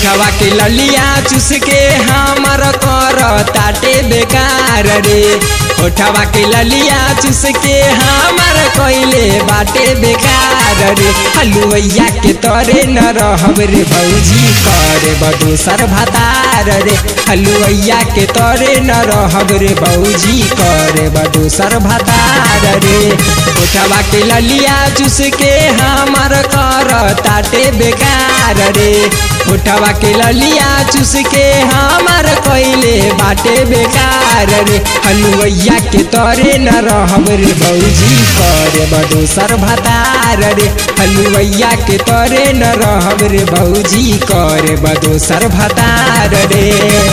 होठवा के ललिया चूस के हमर कर ताटे बेकार रे होठवा के ललिया चूस के हमर कइले बाटे बेकार रे हलुवैया के तरे न रहब रे भौजी करे बदोसर भतार रे हलुवैया के तरे न रहब रे भौजी करे बदोसर भतार रे होठवा के ललिया चूस के हमर कर ताटे बेकार रे होठवा के ललिया चूस के हमर कइले बाटे बेकार रे हलुवैया के तरे न रहब रे भौजी करे बदोसर भतार रे हलुवैया के तरे न रहब रे भौजी करे बदोसर भतार रे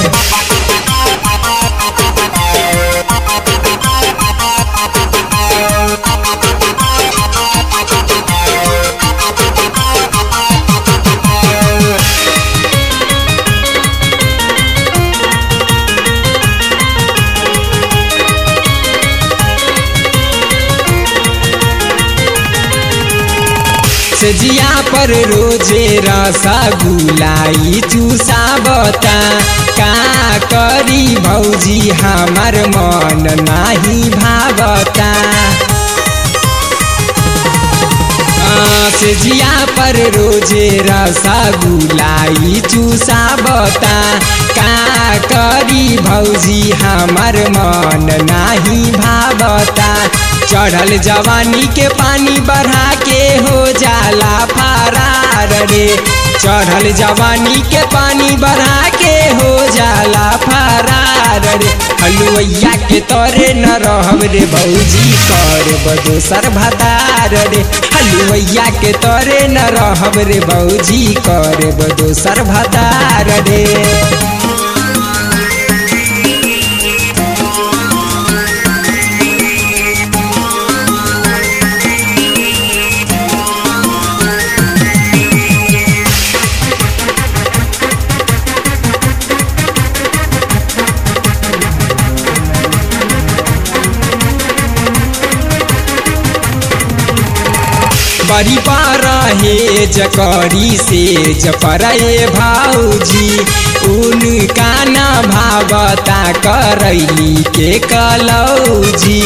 सजिया पर रोजे रसा गुलाई चूसा बता का करी भौजी हमार मन नाही भावता सजिया पर रोजे रसा गुलाई चूसा बता का करी भौजी हमार मन नाही भावता चढ़ल जवानी के पानी बढ़ा के हो जाला फरार रे चढ़ल जवानी के पानी बढ़ा के हो जाला फरार रे हलुवैया के तरे न रहब रे भौजी कर बदोसर भतार रे हलुवैया के तरे न रहब रे भौजी कर बदोसर भतार रे बड़ी रहे जकरी से जपरे भाऊजी उनका न भावता करैली के कलौजी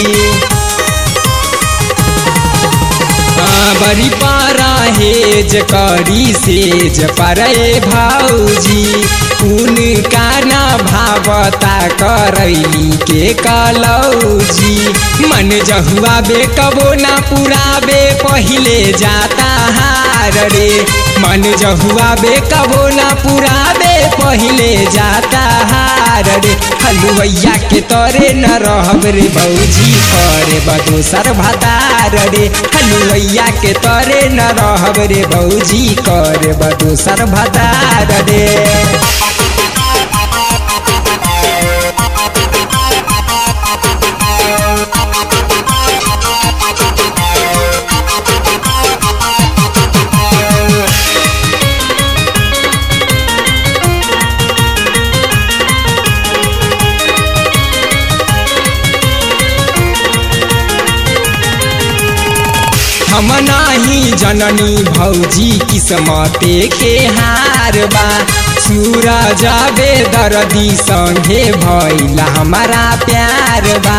बड़ी रहे जकरी से जपरे भाऊजी उनका न भावता करैली के कलौजी मन जहुआ बे कबो ना पुराबे पहिले जाता हार रे मन जहुआ बे कबो ना पुराबे पहिले जाता हार रे हलुवैया के तरे न रहब रे भौजी करे बदोसर भतार रे हलुवैया के तरे न रहब रे भौजी करे बदोसर भतार रे हम नाही जननी भौजी किस्मते के हार बा सूरज बे दर्दी संगे भैला हमारा प्यार बा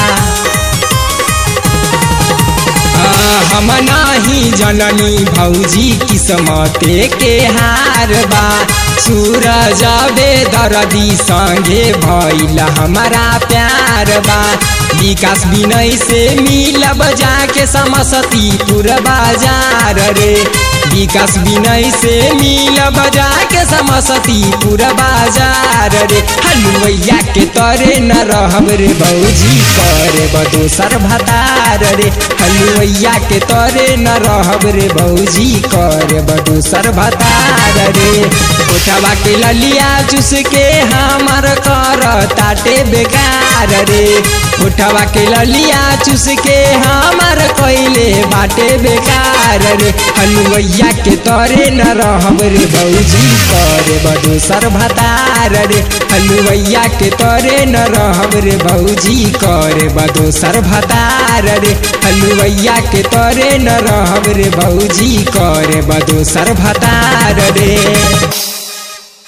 हम नाही जननी भौजी किस्मते के हार बा सूरज बे दर्दी संगे भैला हमारा प्यार बा विकास विनय से मिलब जाके समस्तीपुर बाजार रे विकास विनय से मिलब जाके समस्तीपुर बाजार रे हलुवैया के तरे न रहब रे भौजी करे बदोसर भतार रे हलुवैया के तरे न रहब रे भौजी करे बदोसर भतार रे उठवा के ललिया चूस के हमर कर ताटे बेकार रे उठवा के ललिया चूस के हमर कइले बाटे बेकार रे हलुवैया के तरे न रहब रे भौजी करे बदोसर भतार रे हलुवैया के तरे न रहब रे भौजी करे बदोसर भतार रे हलुवैया के तरे न रहब रे भौजी करे बदोसर भतार रे